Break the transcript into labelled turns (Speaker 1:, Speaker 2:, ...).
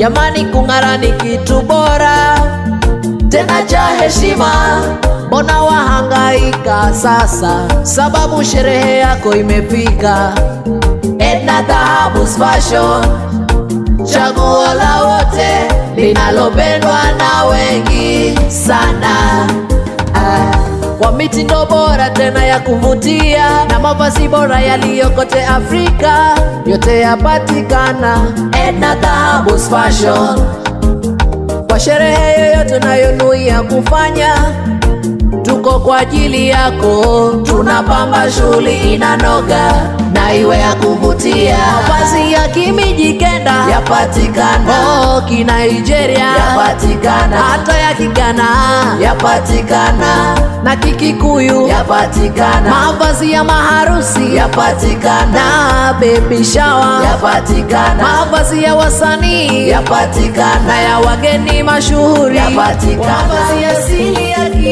Speaker 1: Jamani, kung'ara ni kitu bora tena cha heshima. Mbona wahangaika sasa, sababu sherehe yako imefika. Edna Dhahabu's Fashion, chaguo la wote linalopendwa na wengi sana. Ah, kwa mitindo bora tena ya kuvutia na mavazi bora yaliyokote Afrika, yote yapatikana Edna Dhahabu's Fashion. Kwa sherehe yoyote unayonuia kufanya, tuko kwa ajili yako, tunapamba shughuli inanoga na iwe ya kuvutia. Mavazi ya kimijikenda yapatikana, oh, kinigeria yapatikana, hata ya kigana yapatikana, na kikikuyu yapatikana, mavazi ya maharusi yapatikana, na baby shower yapatikana, mavazi ya wasanii yapatikana, na ya wageni mashuhuri yapatikana, mavazi ya asili ya